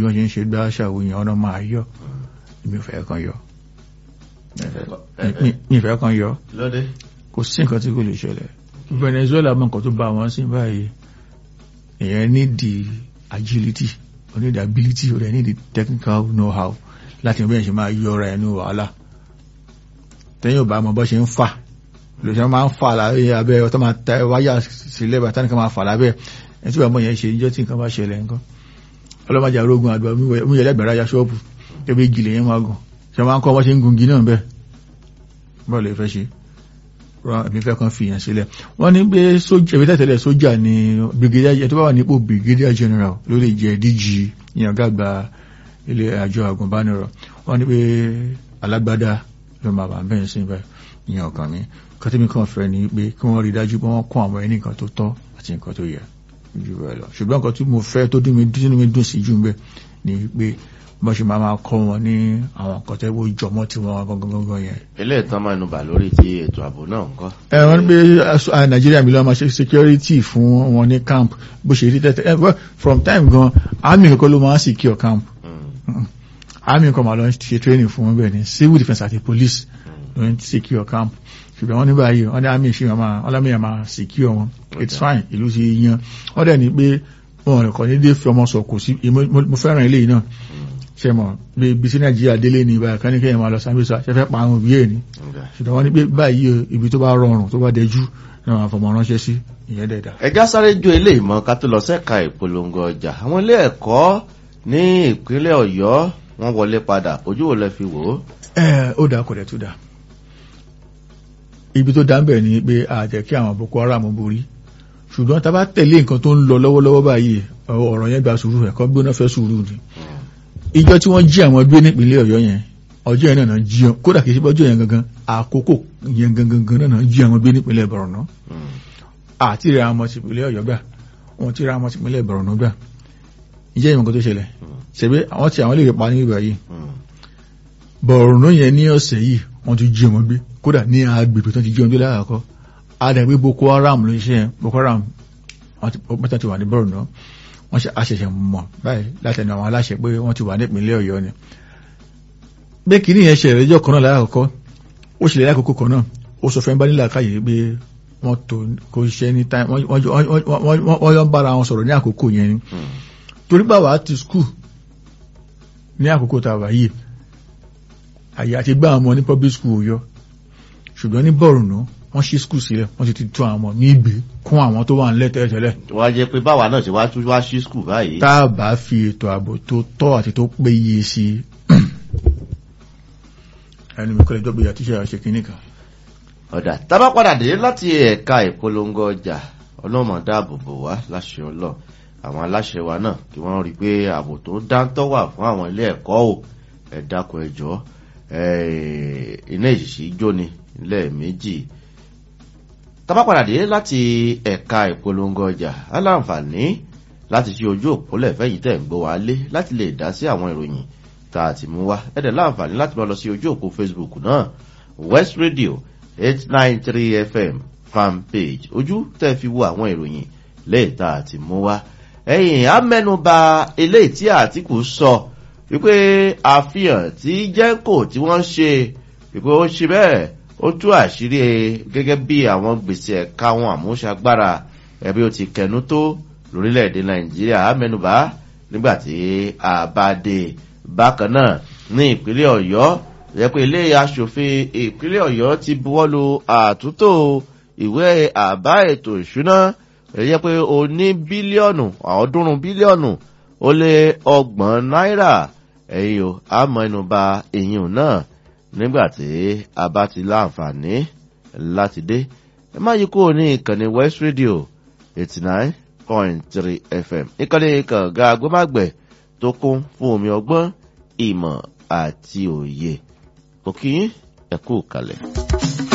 wọ́n ṣe ń ṣe gbá ṣàwò yẹn ọ̀nà máa yọ mi ò fẹ́ kan yọ mi ì fẹ́ kan yọ lóde kò sí nǹkan tí kò lè ṣẹlẹ̀ Venezuela mọ nǹkan tó bá wọn sí báyìí èèyàn ní di agility ó ní di ability ó ní di technical know-how láti mọ bí èèyàn ṣe máa yọra ẹnu wàhálà tẹ́yìn ò bá mọ bọ́ ṣe ń fà lòṣẹ́ máa ń fà lábẹ́ abẹ́ ọtọ́ máa ta wáyà sílẹ̀ bàtà nìkan máa fà lábẹ́ ẹ̀ tí bàbá yẹn ṣe níjọ́ tí nǹkan bá ṣẹlẹ̀ nǹkan ọlọ́mọdé arógun àgbà omíyẹ lẹ́gbẹ̀rẹ́ ayá ṣọ́ọ̀bù ẹbí gilẹ̀ yẹn máa gùn ṣe máa ń kọ́ bọ́ ṣe ń gungi náà bẹ́ẹ̀ bọ́ọ̀ lè fẹ́ ṣe rán ẹ̀mí fẹ́ kan fìyàn sílẹ̀ wọ́n ní pé sójà ìwé tẹ̀tẹ̀lẹ̀ sójà ni brigadier tó bá wà nípò brigadier general ló lè jẹ́ DG ìyàn gàgbà ilé àjọ àgùnbánirọ̀ wọ́n ní pé alágbádá ló máa bà bẹ́ẹ̀ sí bẹ́ẹ̀ ìyàn ọ̀kan mi kọ́tẹ́mi kan fẹ́ ni pé kí wọ́n rí dájú pé wọ́n kọ́ àwọn ẹni nǹkan tó tọ́ àti nǹkan tó yẹ jù bẹ́ẹ̀ lọ ṣùgbọ́n nǹkan tí mo fẹ́ tó dún mi dún mi dùn sí jù ń bẹ́ẹ̀ ni pé bọ́n ṣe máa máa kọ́ wọn ní àwọn nǹkan tẹ́wọ́ jọmọ́ tí wọ́n gangan gangan yẹn ilé ìtàn máa nùbà lórí ti ètò ààbò náà ńkọ́ ẹ wọ́n ní pé nàìjíríà mi lọ máa ṣe security fún wọn ní camp bó ṣe rí tẹ́tẹ́ ẹ from time gan army kankan ló máa ń secure camp army kan máa lọ ṣe training fún wọn bẹ́ẹ̀ ni civil defence àti police ló ń secure camp ṣùgbọ́n wọ́n ní báyìí wọ́n ní army ṣe wọn máa wọ́n lámì yẹn máa secure wọn it's fine ìlú ti yan wọ́n dẹ̀ ní pé wọn rẹ̀ kọ́ ní dé fi ọmọ sọ kò sí mo fẹ́ràn eléyìí náà ṣe mọ̀ bí ibi tí nàìjíríà délé ní ibà kan ní kẹ́yìn máa lọ sábẹ́sọ ṣe fẹ́ pa àwọn òbí ẹ̀ ní ṣùgbọ́n wọ́n ní pé báyìí ibi tó bá rọrùn tó bá dẹjú ní àwọn àfọmọ́ ránṣẹ́ sí ìyẹn dẹ̀dà. ẹja sáré jó ilé ìmọ̀ ká tó lọ sẹ́ka ìpolongo ọjà àwọn ilé ẹ̀kọ́ ní ìpínlẹ̀ ọ̀yọ́ wọ́n wọlé padà ojú wo lẹ fi wò ó. ẹ ó dáa kò dẹ̀ tó dáa ibi tó dá ń bẹ̀ ni pé àjẹ́ kí àwọn boko haram borí ṣùgbọ́n tá a bá tẹ̀lé nǹkan tó ń lọ lọ́wọ́lọ́wọ́ báyìí ọ̀rọ̀ yẹn gba sùúrù ẹ̀kọ́ gbóná fẹ́ sùúrù ni ìjọ tí wọ́n jí àwọn gbé nípínlẹ̀ ọ̀yọ́ yẹn ọjọ́ yẹn náà jí wọn kódà kìí ṣe bọ́jọ́ yẹn gangan àkókò yẹn gangan náà jí àwọn gbé nípínlẹ̀ Borno àti ìrẹ̀ àwọn tìpínlẹ̀ ọ̀yọ́ gbà wọn ti ra àwọn tìpínlẹ̀ Borno gbà ìjẹ́ ìmọ̀ kan tó ṣẹlẹ̀ ṣẹ̀bẹ́ àwọn tí àwọn lè pa ní ìgbà yìí Borno yẹn ní ọ̀sẹ̀ yìí wọ́n ti jí wọn gbé kódà ní agbègbè tó ti jí wọn gbé láàkọ́ adàgbé Boko Haram ló ń ṣe yẹn Boko Haram wọ́n ti wà ní Borno wọ́n ṣe àṣẹ̀ṣẹ̀ mọ̀ báyìí látẹnu àwọn aláṣẹ pé wọ́n ti wà nípìnlẹ̀ ọ̀yọ́ ni pé kìíní yẹn ṣẹlẹ̀ lọ́jọ́ kan náà láàkọ́kọ́ ó ṣẹlẹ̀ lákòókò kan náà ó sọ fẹ́ẹ́ bá nílà káyè pé wọ́n tó kò ṣiṣẹ́ ní táì wọ́n yọ ń bára wọn sọ̀rọ̀ ní àkókò yẹn ni torí báwa ti skul ní àkókò tá a wà yìí àyè àti gbá àwọn ọmọ ní public school yọ ṣùgbọ́n ní Borno wọ́n ṣí skul sílẹ̀ wọ́n ti ti tún àwọn ọmọ ní ìgbé kún àwọn tó wà nílẹ̀ tẹ́lẹ̀tẹ́lẹ̀. wọ́n á jẹ́ pé báwa náà ṣe wá tún wá sí skul báyìí. tá a bá fi ètò ààbò tó tọ́ àti tó péye sí i ẹni mi kọ́lẹ̀ jọ́gbé àti iṣẹ́ àṣẹ kìíní kan. ọ̀dà tábà padà dé láti ẹ̀ka ìpolongo ọjà ọlọ́mọ dáàbò bò wá láṣẹ ọlọ́ àwọn aláṣẹ wa náà kí wọ́n rí i pé ààbò tó dáńtọ́ wà fún àwọn ilé ẹ̀kọ́ ò ẹ dákun ẹ jọ̀ọ́ iná ìṣìṣì jóni lẹ́ẹ̀mejì tábà padà dé láti ẹ̀ka ìpolongo ọjà aláǹfààní láti ṣe ojú òpólẹ̀ fẹ́yìí tẹ̀ ń gbọ́ wá lé láti lè dá sí àwọn ìròyìn tá a ti mú wá ẹ̀dẹ̀ láǹfààní láti máa lọ sí ojú òpó Facebook náà West Radio eight nine three FM fan page ojú tẹ́ fi wo àwọn ìròyìn lẹ́yìn tá a ti mú wá ẹ̀yìn á mẹ́nuba eléyìí tí Àtìkù sọ wípé àfihàn tí jẹ́ńkò tí wọ́n ṣe wípé ó ṣe bẹ́ẹ̀ ó tú àṣírí gẹ́gẹ́ bí àwọn gbèsè ẹ̀ka wọn àmúṣagbára ẹbí ó ti kẹnu tó lórílẹ̀‐èdè nàìjíríà mẹ́nubà nígbàtí àbádé bákan náà ní ìpínlẹ̀ ọ̀yọ́ yẹ pé ilé aṣòfin ìpínlẹ̀ ọ̀yọ́ ti buwọ́lu àtúntò ìwé àbá ètò ìṣúná yẹ pé ó ní bílíọ̀nù ọ̀ọ́dúnrún bílíọ̀nù ó lé ọgbọ̀n náírà ẹ̀yìn o àmọ́ ẹnubà èyí náà nígbàtí a bá ti láǹfààní láti dé ẹ má yí kúrò ní ìkànnì West Radio eighty nine point three FM ìkànnì kànga agbọ́mágbẹ̀ tó kún fún omi ọgbọ́n ìmọ̀ àti òye òkì ẹ̀kú kalẹ̀.